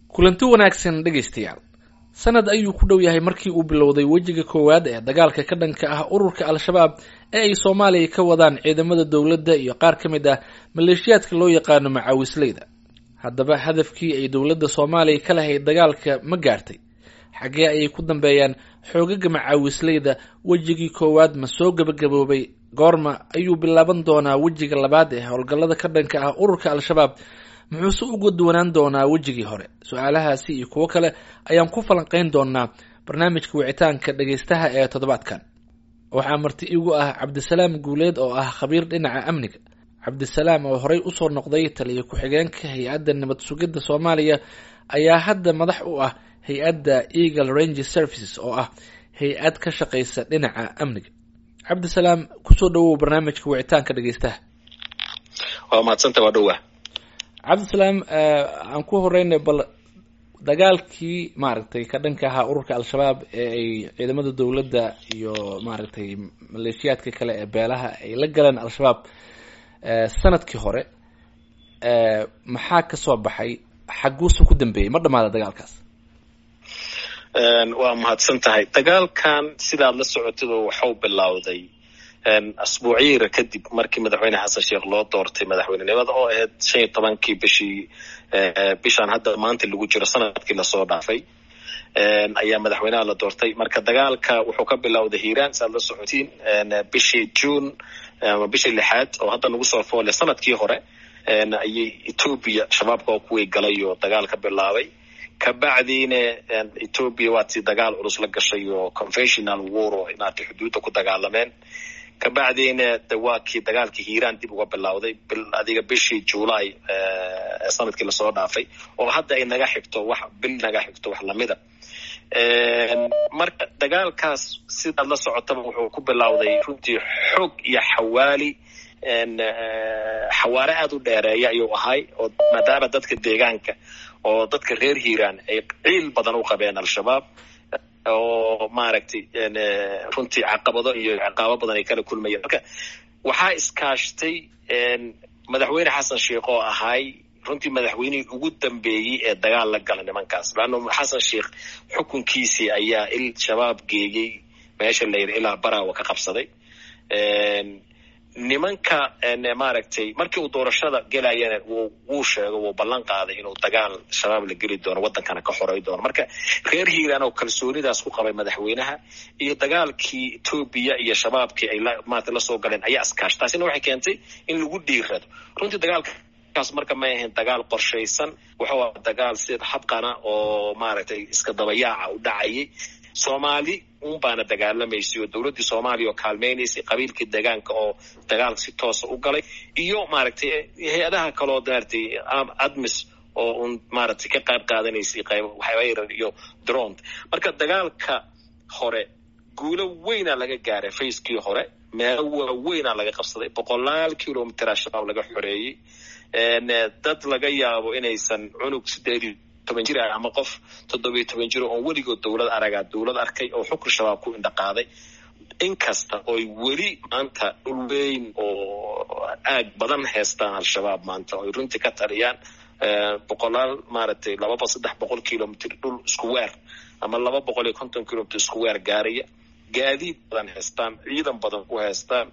kulanti wanaagsan dhegaystayaal sanad ayuu ku dhow yahay markii uu bilowday wejiga koowaad ee dagaalka ka dhanka ah ururka al-shabaab ee ay soomaaliya ka wadaan ciidamada dowladda iyo qaar ka mid ah maleeshiyaadka loo yaqaano macaawisleyda haddaba hadafkii ay dowladda soomaaliya ka lahayd dagaalka ma gaartay xaggee ayay ku dambeeyaan xoogaga macaawisleyda wejigii koowaad ma soo gebagaboobay goorma ayuu bilaaban doonaa wejiga labaad ee howlgallada ka dhanka ah ururka al-shabaab muxuuse uga duwanaan doonaa wejigii hore su-aalahaasi iyo kuwo kale ayaan ku falanqeyn doonaa barnaamijka wicitaanka dhegaystaha ee toddobaadkan waxaa marti igu ah cabdisalaam guuleed oo ah khabiir dhinaca amniga cabdisalaam oo horey usoo noqday taliya ku-xigeenka hay-adda nabad sugidda soomaaliya ayaa hadda madax u ah hay-adda eagle range services oo ah hay-ad ka shaqeysa dhinaca amniga cabdisalaam kusoo dhawow barnaamijka wicitaanka dhegaystaha waa mahadsanta waa dhowa cabdisalaam aan ku horeynay bal dagaalkii maaragtay ka dhanka ahaa ururka al-shabaab ee ay ciidamada dowladda iyo maaragtay maleeshiyaadka kale ee beelaha ay la galeen al-shabaab sanadkii hore maxaa kasoo baxay xaguuse ku dambeeyey ma dhamaada dagaalkaas waa mahadsan tahay dagaalkan sidaad la socotado waxau bilowday asbuucyira kadib markii madaxweyne xasan sheekh loo doortay madaxweynenimada oo ahayd shan iyo tobankii bishii bishaan hadda maanta lagu jiro sanadkii lasoo dhaafay ayaa madaxweynaha la doortay marka dagaalka wuxuu ka bilowday hiiraan si aad la socotiin bishii june ama bishii lixaad oo hadda nagu soo foole sanadkii hore ayay etoobiya shabaabka oo kuwii galay oo dagaal ka bilaabay kabacdiina etoobiya waatii dagaal culus la gashay oo conventional war oo inaatay xuduudda ku dagaalameen kabacdiina de waa kii dagaalkii hiiraan dib uga bilowday adiga bishii july sanadkii lasoo dhaafay oo hadda ay naga xigto wax bil naga xigto wax lamida marka dagaalkaas sidaad la socotaba wuxuu ku bilowday runtii xoog iyo xawaali xawaare aada u dheereeya ayuu ahay oo maadaama dadka deegaanka oo dadka reer hiiraan ay ciil badan u qabeen al-shabaab oo maaragtay runtii caqabado iyo ciqaabo badan ay kala kulmayeen marka waxaa iskaashtay madaxweyne xasan sheekh oo ahay runtii madaxweynihii ugu dambeeyey ee dagaal la gala nimankaas laanna xasan sheekh xukunkiisii ayaa il shabaab geeyey meesha la yidhi ilaa baraawa ka qabsaday nimanka maaragtay markii uu doorashada gelayana wuu sheego wuu ballan qaaday inuu dagaal shabaab la geli doono waddankana ka xoray doono marka reer hiiraan oo kalsoonidaas ku qabay madaxweynaha iyo dagaalkii etoobiya iyo shabaabkii ay maarata lasoo galeen ayaa iskaash taasina waxay keentay in lagu dhiirado runtii dagaalka kaas marka may ahayn dagaal qorshaysan wuxuu aha dagaal sida habqana oo maaragtay iska dabayaaca u dhacayay soomaali un baana dagaalamaysay oo dowladdii soomaaliya oo kaalmaynaysay qabiilkii deegaanka oo dagaalka si toosa u galay iyo maaragtay hay-adaha kaloo maaragtay admis oo un maaragtay ka qayb qaadanaysay qayb waxyar iyo dront marka dagaalka hore guulo weyna laga gaaray fayskii hore meelo waaweynaa laga qabsaday boqolaal kilomitera shabaab laga xoreeyey dad laga yaabo inaysan cunug sideedii toban jir ah ama qof toddobiyo toban jiro oon weligood dowlad aragaa dowlad arkay oo xukun shabaab ku indhaqaaday inkasta ooy weli maanta dhul weyn oo aag badan haystaan al-shabaab maanta oy runtii ka taliyaan boqolaal maaragtay lababa saddex boqol kilomitr dhul isku weer ama laba boqol iyo konton kilomitr isku weer gaaraya gaadiid badan haystaan ciidan badan ku haystaan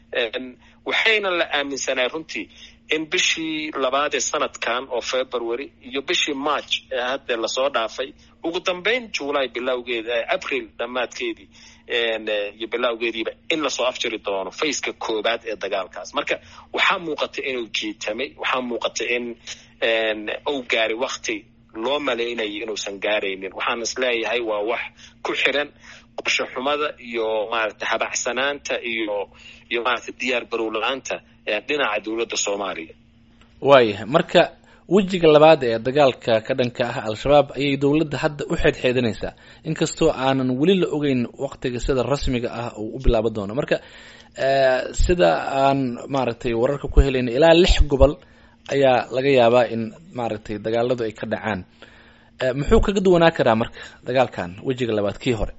waxayna la aaminsanaa runtii in bishii labaad ee sanadkan oo february iyo bishii march ee hadda lasoo dhaafay ugu dambeyn july bilowgeeda april dhammaadkeedii iyo bilowgeediiba in lasoo afjari doono faceka koobaad ee dagaalkaas marka waxaa muuqata inuu jiitamay waxaa muuqata in uu gaaray wakti loo malaynayay inuusan gaaraynin waxaan is leeyahay waa wax ku xiran qorshe xumada iyo maaragtay habacsanaanta iyo iyo maaragtay diyaar garow la-aanta dhinaca dowladda soomaaliya waayahay marka wejiga labaad ee dagaalka ka dhanka ah al-shabaab ayay dowladda hadda u xeedxeedinaysaa inkastoo aanan weli la ogeyn waktiga sida rasmiga ah uu u bilaabo doono marka sida aan maaragtay wararka ku helayna ilaa lix gobol ayaa laga yaabaa in maaragtay dagaaladu ay ka dhacaan muxuu kaga duwanaa karaa marka dagaalkan wejiga labaad kii hore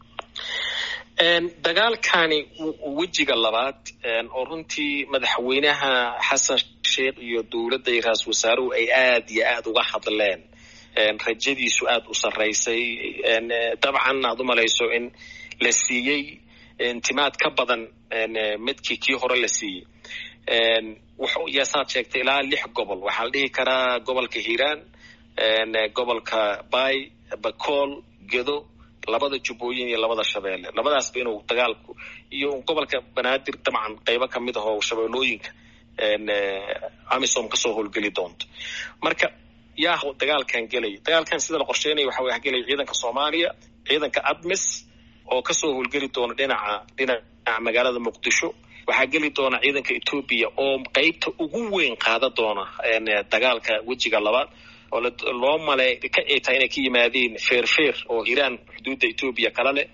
dagaalkani wejiga labaad oo runtii madaxweynaha xasan sheekh iyo dowladda iyo ra-isul wasaaruhu ay aad iyo aad uga hadleen rajadiisu aada u sarraysay dabcan aad u malayso in la siiyey intimaad ka badan midkii kii hore la siiyey yasaad sheegtay ilaa lix gobol waxaa la dhihi karaa gobolka hiiraan gobolka bay bakool gedo labada jubbooyin iyo labada shabeelle labadaasba inuu dagaalku iyo gobolka banaadir dabcan qaybo kamid ah oo shabeellooyinka amisom kasoo howlgeli doonto marka yaa dagaalkan gelaya dagaalkan sida la qorsheynaya waxa way gelaya ciidanka soomaaliya ciidanka admis oo kasoo howlgeli doona dhinaca dhinaca magaalada muqdisho waxaa geli doona ciidanka etoobiya oo qeybta ugu weyn qaada doona dagaalka wejiga labaad oo loo malay ka ay tahay inay ka yimaadeen feerfeer oo iiraan xuduudda etoobiya kala leh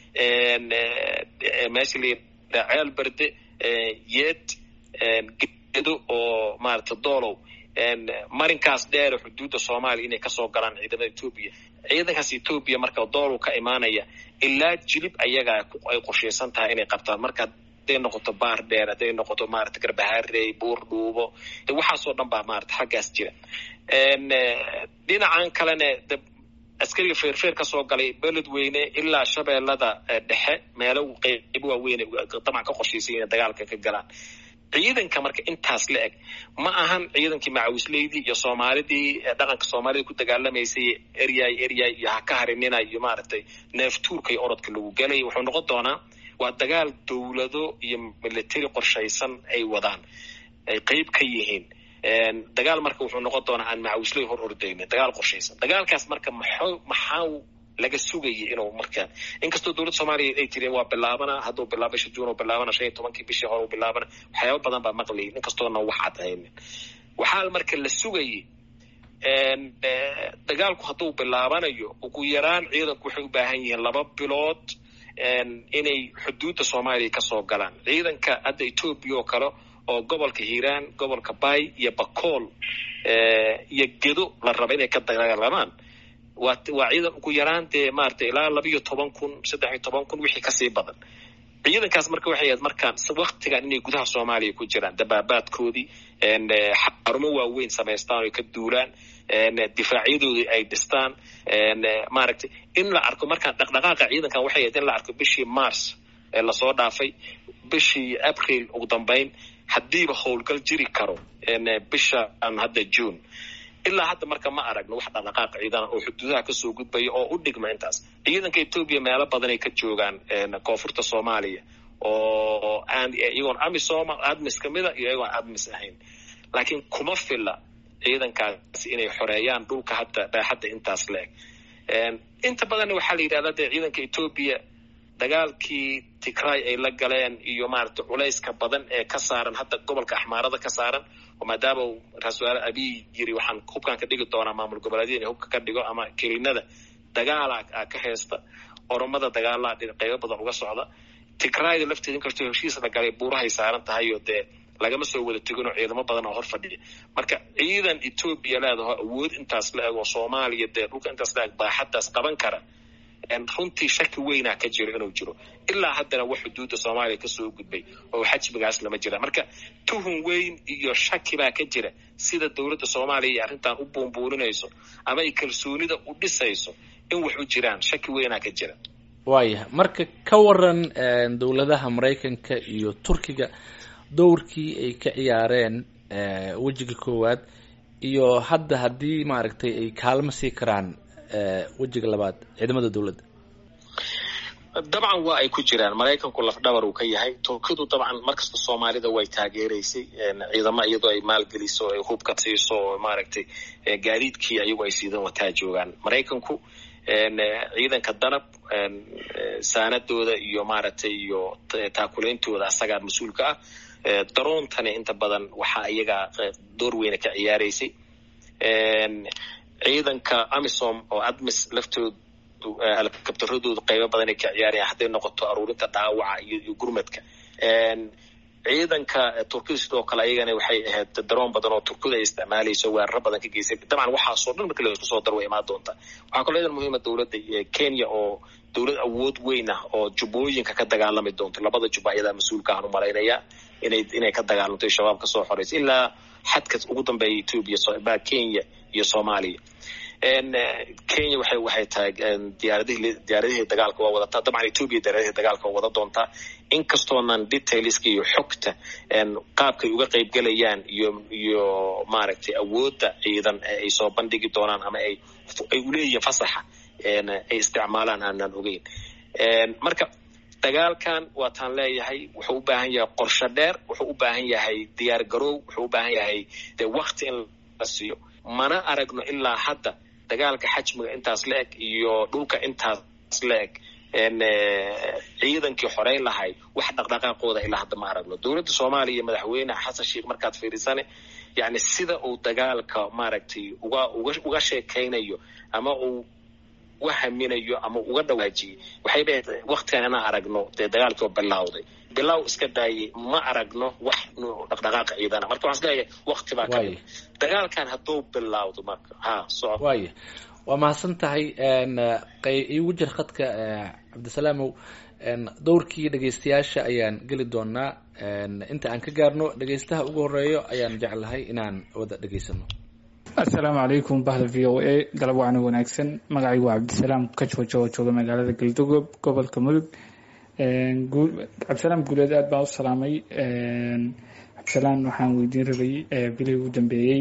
meesha la yidhaha ceel berde yeed gedo oo maarata doolow marinkaas dheere xuduudda soomaaliya inay kasoo galaan ciidamada etoobiya ciidankaas etoobiya marka doolow ka imaanaya ilaa jilib ayagaa ay qorshaysan tahay inay qabtaan marka haday noqoto baar dheer hadday noqoto maarata garbaharey buur dhuubo de waxaasoo dhan baa maarata xaggaas jira dhinacan kalena de askariga feerfeer kasoo galay beledweyne ilaa shabeellada dhexe meelo qeybo waaweyn dabcan ka qorshaysay inay dagaalka ka galaan ciidanka marka intaas la eg ma ahan ciidankii macawisleydii iyo soomaalidii dhaqanka soomaalida ku dagaalamaysay eryay eryay iyo ha ka harinina iyo maaragtay neeftuurka iyo orodka lagu gelay wuxuu noqon doonaa waa dagaal dowlado iyo military qorshaysan ay wadaan ay qeyb ka yihiin dagaal marka wuxuu noqon doonaa aan macawisley hor ordaynin dagaal qorshaysan dagaalkaas marka maxo maxaa laga sugayay inuu markaan inkastoo dowladda soomaaliya ay tiri waa bilaabana hadduu bilaabo bisha juun uu bilaabana shan iyo tobankii bishii hore uu bilaabana waxyaaba badan baa maqlayay inkastoona wax cad haynin waxaa marka la sugayay dagaalku hadduu bilaabanayo ugu yaraan ciidanku waxay u baahan yihiin laba bilood inay xuduudda soomaaliya kasoo galaan ciidanka hadda etoobiya oo kale oo gobolka hiiraan gobolka bay iyo bakool iyo gedo la raba inay ka dagaalamaan waa waa ciidan ugu yaraan dee maaragtay ilaa laba iyo toban kun saddex iyo toban kun wixii kasii badan ciidankaas marka waxay ahayd markaan waktigan inay gudaha soomaaliya ku jiraan dabaabaadkoodii xarumo waaweyn samaystaan oy ka duulaan difaacyadooda ay dhistaan maaragtay in la arko markaan dhaqdhaqaaqa ciidankan waxay ahayd in la arko bishii mars ee lasoo dhaafay bishii april ugu dambeyn haddiiba howlgal jiri karo bisha hadda june ilaa hadda marka ma aragno wax dhaqdhaqaaq ciidana oo xuduudaha kasoo gudbaya oo u dhigma intaas ciidanka etoobiya meelo badanay ka joogaan koonfurta soomaaliya oo aan iyagoon amisom admis kamida iyo iyagoon admis ahayn laakiin kuma fila ciidankaasi inay xoreeyaan dhulka hadda baaxadda intaas la eg inta badanna waxaa la yidhahdaa dee ciidanka etoobiya dagaalkii tigray ay la galeen iyo maaragtay culayska badan ee ka saaran hadda gobolka axmaarada ka saaran oo maadaama uu ra-isul wasaare abiy yiri waxaan hubkan ka dhigi doonaa maamul goboleedyada inay hubka ka dhigo ama kelinada dagaala a ka heesta oromada dagaalaa qeybo badan uga socda tigrayda lafteeda inkastoo heshiis la galay buurahay saaran tahay oo dee lagama soo wada teginoo ciidamo badan oo hor fadhiya marka ciidan etoobiya leedaho awood intaas la eg oo soomaaliya dee dhulka intaas la eg baaxaddaas qaban kara runtii shaki weynaa ka jiro inuu jiro ilaa haddana wax xuduudda soomaaliya kasoo gudbay oo xajmigaas lama jira marka tuhun weyn iyo shaki baa ka jira sida dowladda soomaaliya iyo arrintan u buunbuuninayso ama ay kalsoonida u dhisayso in wax u jiraan shaki weynaa ka jira waayahay marka ka waran dowladaha maraykanka iyo turkiga dowrkii ay ka ciyaareen wejiga koowaad iyo hadda haddii maaragtay ay kaalmo sii karaan wejiga labaad ciidamada dowladda dabcan waa ay ku jiraan maraykanku lafdhabar uu ka yahay turkidu dabcan markasta soomaalida way taageeraysay ciidamo iyadoo ay maalgeliso ay hubka siiso oo maaragtay gaadiidkii ayagu ay siidan wataa joogaan maraykanku ciidanka danab saanadooda iyo maaragtay iyo taakulaintooda asagaa mas-uulka ah daroontani inta badan waxaa iyagaa door weyna ka ciyaaraysay ciidanka amisom oo admis laftoodu alkabtaradoodu qaybo badan ay ka ciyaarayaan hadday noqoto aruurinta dhaawaca iyo gurmadka ciidanka turkida sidoo kale ayagana waxay ahayd daroon badan oo turkida ay isticmaalayso weeraro badan ka geysay dabcan waxaasoo dhan marka laisku soo daro way imaan doontaa waxaa kaloo idan muhiima dowladda kenya oo dowlad awood weyn ah oo jubbooyinka ka dagaalami doonto labada jubba ayadaa mas-uulka aan u malaynayaa inay inay ka dagaalamto shabaab kasoo xoreysa ilaa xadka ugu dambeeya etoobiya kenya iyo soomaaliya kenya waxay waxay tahay diyaaradihii diyaaradihii dagaalka waa wadataa dabcan ethoopia diyaaradihii dagaalka waa wada doontaa inkastoonan detailska iyo xogta qaabkay uga qaybgelayaan iyo iyo maaragtay awoodda ciidan ay soo bandhigi doonaan ama ay ay uleeyihiin fasaxa ay isticmaalaan aanan ogeyn marka dagaalkan waataan leeyahay wuxuu u baahan yahay qorsho dheer wuxuu u baahan yahay diyaar garoow wuxuu u baahan yahay dee wakti in la siiyo mana aragno ilaa hadda dagaalka xajmiga intaas la eg iyo dhulka intaas la eg ciidankii xoreyn lahay wax dhaqdhaqaaqooda ilaa hadda ma aragno dowladda soomaaliya madaxweyne xasan sheikh markaad fiirisane yani sida uu dagaalka maaragtay uga uga uga sheekaynayo ama uu uga haminayo ama uga dhawaajiyey waxay dhahayd waktigan inaan aragno dee dagaalkii oo bilawday bilow iska daayay ma aragno wax dhaqdhaqaaqa ciidana marka waxaan isleeyahay wakti baa ka mid dagaalkan hadduu bilawdo marka ha soco waaya waa mahadsan tahay igu jir khadka cabdisalaamow dowrkii dhegeystayaasha ayaan geli doonaa inta aan ka gaarno dhegeystaha ugu horeeyo ayaan jeclahay inaan wada dhegeysano assalaamu calaykum bahda v o a galab wacna wanaagsan magacaygu waa cabdisalaam kajwajo oo jooga magaalada galdogob gobolka mudug cabdisalaam guuleed aad baan u salaamay cabdisalaam waxaan weydiin rabay bilihii ugu dambeeyey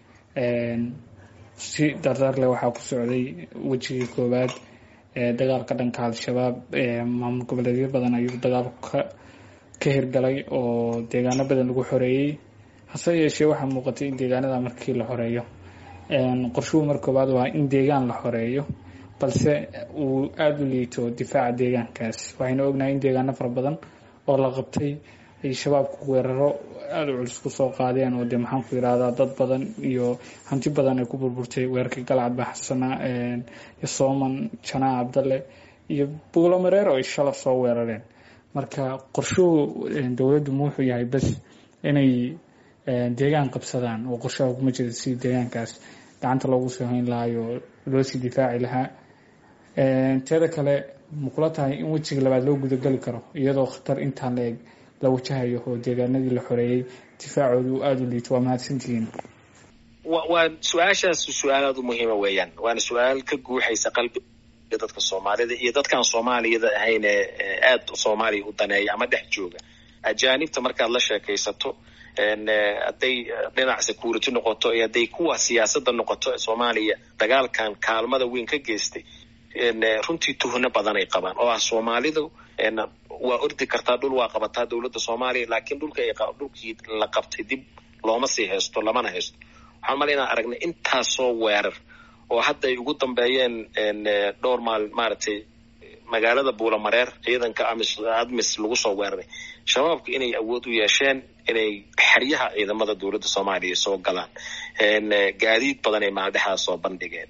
si dardaar leh waxaa ku socday wejigii koowaad dagaalka dhanka al-shabaab maamul goboleedyo badan ayuu dagaalku ka ka hirgalay oo deegaano badan lagu xoreeyey hase yeeshee waxaa muuqatay in deegaanada markii la xoreeyo qorshuhu mar koowaad waa in deegaan la xoreeyo balse uu aada u liito difaaca deegaankaas waxaynu ognahay in deegaano fara badan oo la qabtay ay shabaabku weeraro aada u culus kusoo qaadeen oo dee maxaan ku yidhahdaa dad badan iyo hanti badan ay ku burburtay weerarkii galcad baxsana iyo sooman janaa cabdalle iyo buulo mareer oo ay shala soo weerareen marka qorshuhu dowladdu ma wuxuu yahay bas inay deegaan qabsadaan oo qorshaha kuma jira si deegaankaas gacanta loogu soo hayn lahayo loo sii difaaci lahaa teeda kale ma kula tahay in wejiga labaad loo gudageli karo iyadoo khatar intaan la eg la wajahayo oo deegaanadii la xoreeyey difaacoodu aada u liito waa mahadsantihiin waa su-aashaas su-aal aada u muhiima weeyaan waana su-aal ka guuxaysa qalbiga dadka soomaalida iyo dadkaan soomaaliyada ahayne aada soomaaliya u daneeya ama dhex jooga ajaanibta markaad la sheekaysato hadday dhinac security noqoto iyo hadday kuwa siyaasadda noqoto ee soomaaliya dagaalkan kaalmada weyn ka geystay runtii tuhno badan ay qabaan oo ah soomaalidu waa ordi kartaa dhul waa qabataa dowladda soomaaliya laakiin dhulka dhulkii la qabtay dib looma sii haysto lamana haysto waxaan mala inaan aragnay intaasoo weerar oo hadda ay ugu dambeeyeen dhowr maal maaragtay magaalada buulamareer ciidanka amis admis lagu soo weeraray shabaabku inay awood u yeesheen inay xeryaha ciidamada dowladda soomaaliya soo galaan gaadiid badan ay maaldhexdaas soo bandhigeen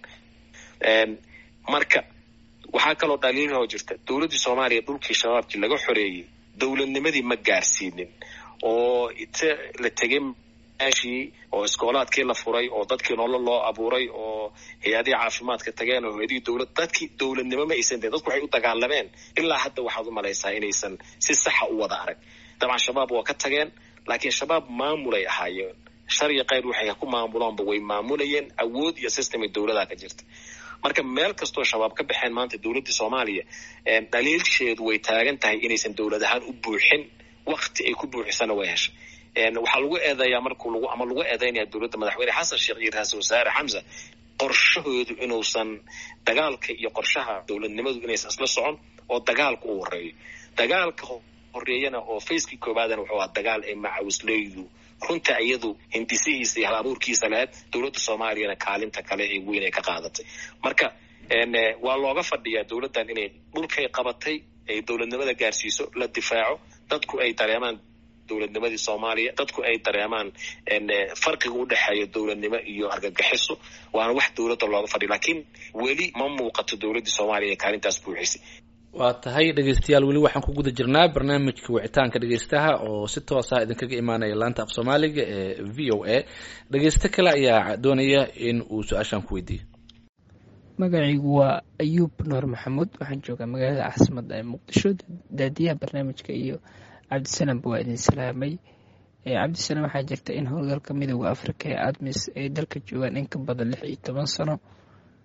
marka waxaa kaloo dhaliilahoo jirta dowladdii soomaaliya dhulkii shabaabkii laga xoreeyey dowladnimadii ma gaarsiinin oo ite la tegay meeshii oo iskoolaadkii la furay oo dadkii nolol loo abuuray oo hay-adihii caafimaadka tageen oo hay-adihii dowlad dadkii dowladnimo ma aysan deen dadku waxay u dagaalameen ilaa hadda waxaad u malaysaa inaysan si saxa u wada arag dabcan shabaab waa ka tageen laakiin shabaab maamulay ahaayeen sharya kayr waxay ku maamuloonba way maamulayeen awood iyo systemay dowladaa ka jirta marka meel kastoo shabaab ka baxeen maanta dowladda soomaaliya dhaliilsheedu way taagan tahay inaysan dowlad ahaan u buuxin wakti ay ku buuxisana way heshay waxaa lagu eedeeyaa markuu lagu ama lagu eedeynaya dowladda madaxweyne xasan sheekh iyo ra-iisul wasaare xamsa qorshahoodu inuusan dagaalka iyo qorshaha dowladnimadu inaysan isla socon oo dagaalka u horeeyo dagaalka horeeyana oo facekii koobaadana wuxuu ahaa dagaal ay macawisleydu runta iyadu hindisihiisa iyo hal abuurkiisa lahayd dowladda soomaaliyana kaalinta kale ee weyn ay ka qaadatay marka waa looga fadhiyaa dowladdan inay dhulkay qabatay ay dowladnimada gaarsiiso la difaaco dadku ay dareemaan dowladnimadii soomaaliya dadku ay dareemaan farqiga u dhexeeya dowladnimo iyo argagixiso waana wax dowladda looga fadhiya laakiin weli ma muuqato dowladdii soomaaliya ee kaalintaas buuxisay waa tahay dhegeystayaal weli waxaan ku guda jirnaa barnaamijka wicitaanka dhegeystaha oo si toosa idinkaga imaanaya laanta af soomaaliga ee v o a dhegeysto kale ayaa doonaya in uu su-aashaan ku weydiiyo magacaygu waa ayuub nuur maxamuud waxaan joogaa magaalada caasimadda ee muqdisho daadiyaha barnaamijka iyo cabdisalaamba waa idin salaamay cabdisalaam waxaa jirta in howlgalka midooda afrika ee admis ay dalka joogaan in ka badan lix iyo toban sano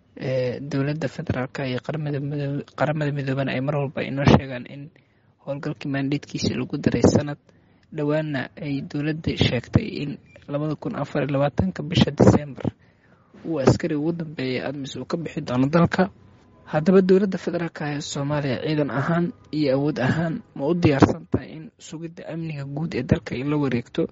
dowladda federaalka iyo qaramada midoobana ay mar walba inoo sheegaan in howlgalkii maandheedkiisa lagu daray sanad dhowaana ay dowladda sheegtay in labada kun afar iyo labaatanka bisha disembar uu askari ugu dambeeyay admis uu ka bixi doono dalka haddaba dowladda federaalka ee soomaaliya ciidan ahaan iyo awood ahaan ma u diyaarsan tahay in sugidda amniga guud ee dalka ay la wareegto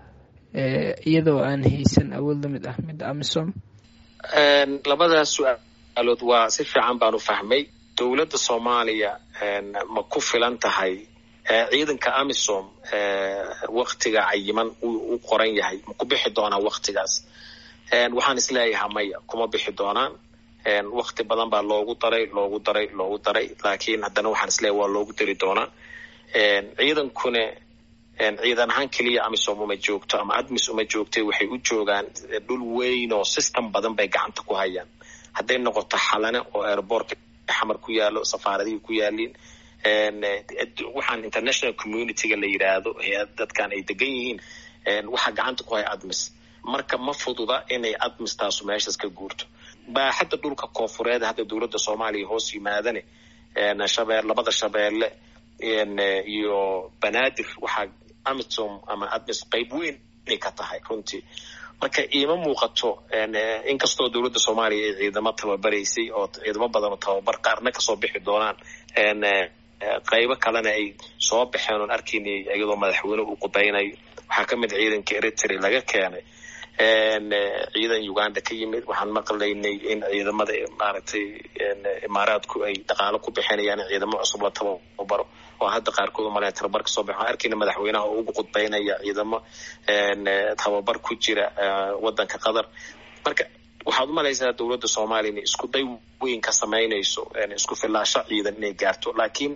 iyadoo aan haysan awood la mid ah midda amisom labadaas su-aalood waa si fiican baan u fahmay dowladda soomaaliya ma ku filan tahay ciidanka amisom waktiga cayiman u qoran yahay ma ku bixi doonaa waktigaas waxaan isleeyahaa maya kuma bixi doonaan wakti badan baa loogu daray loogu daray loogu daray laakiin haddana waxaan isleeyahay waa loogu dari doonaa ciidankune ciidan ahaan keliya amisom uma joogto ama admis uma joogtay waxay u joogaan dhul weyn oo system badan bay gacanta ku hayaan hadday noqoto xalane oo airbortka xamar ku yaalo safaaradihii ku yaaliin waxaan international communityga la yidhaahdo dadkan ay degan yihiin waxaa gacanta ku haya admis marka ma fududa inay admis taasu meeshaas ka guurto baaxadda dhulka koonfureed hadda dowladda soomaaliya hoos yimaadane shabee labada shabeelle iyo banaadir waxaa amisom ama admis qayb weyn inay ka tahay runtii marka iima muuqato inkastoo dowladda soomaaliya ay ciidamo tababaraysay oo ciidamo badan oo tababar qaarna kasoo bixi doonaan qaybo kalena ay soo baxeen oon arkaynay iyadoo madaxweyne uu qudaynayo waxaa ka mid ciidanka eritrea laga keenay ciidan uganda ka yimid waxaan maqlaynay in ciidamada maaragtay imaaraadku ay dhaqaalo ku bixinayaan in ciidamo cusub la tababaro oo hadda qaarkood umalayn tababar kasoo baxo waxaan arkayna madaxweynaha oo ugu qudbaynaya ciidamo tababar ku jira wadanka qatar marka waxaad umalaysaa dowladda soomaaliya inay isku day weyn ka samaynayso isku filaasho ciidan inay gaarto laakiin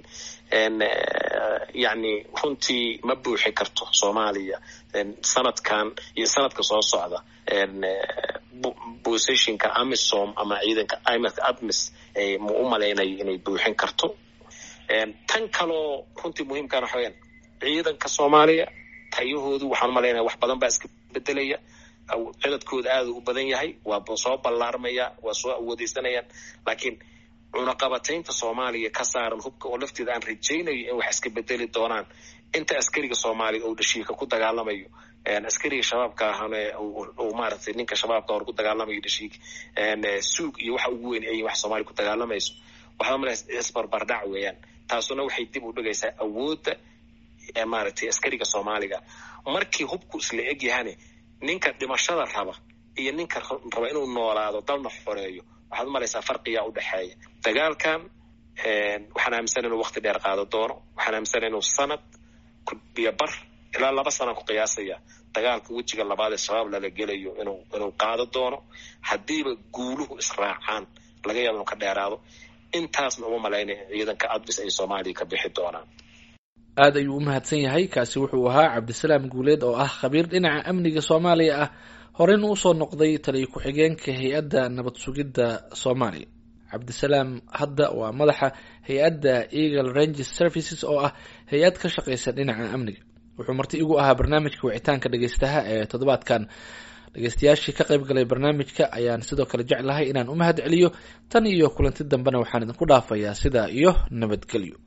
yani runtii ma buuxi karto soomaaliya sanadkan iyo sanadka soo socda positionka amisom ama ciidanka imarka admis ma u malaynayo inay buuxin karto tan kaloo runtii muhiimkana waxa weyaan ciidanka soomaaliya tayahoodu waxaan umalaynaya wax badan baa iska bedelaya ciladkooda aada u badan yahay waa soo ballaarmaya waa soo awoodeysanayaan laakiin cunaqabataynta soomaaliya ka saaran hubka oo lafteeda aan rajaynayo in wax iska bedeli doonaan inta askariga soomaaliya uu dhashiika ku dagaalamayo askariga shabaabka ahane uu maaragtay ninka shabaabka hor ku dagaalamayo dhashiik suug iyo waxa ugu weyn ay wax soomaaliya ku dagaalamayso waxaa malaysa isbarbardhac weeyaan taasuna waxay dib u dhigaysaa awoodda maaragtay askariga soomaaliga markii hubku isla eg yahane ninka dhimashada raba iyo ninka raba inuu noolaado dalna xoreeyo waxaad umalaysaa farqiyaa u dhexeeya dagaalkan waxaan aaminsan inuu wakti dheer qaado doono waxaan aaminsan inuu sanad iyo bar ilaa laba sanaan ku qiyaasaya dagaalka wejiga labaad ee shabaab lala gelayo inuu inuu qaado doono haddiiba guuluhu israacaan laga yaaba inuu ka dheeraado intaasna uma malaynaya ciidanka admis ay soomaaliya ka bixi doonaan aada ayuu u mahadsan yahay kaasi wuxuu ahaa cabdisalaam guuleed oo ah khabiir dhinaca amniga soomaaliya ah horeyna usoo noqday taliyo ku-xigeenka hay-adda nabad sugidda soomaaliya cabdisalaam hadda waa madaxa hay-adda eagle ranges services oo ah hay-ad ka shaqeysa dhinaca amniga wuxuu marti igu ahaa barnaamijka wicitaanka dhegeystaha ee toddobaadkan dhegeystayaashii ka qayb galay barnaamijka ayaan sidoo kale jeclahay inaan u mahad celiyo tan iyo kulanti dambena waxaan idinku dhaafayaa sidaa iyo nabadgelyo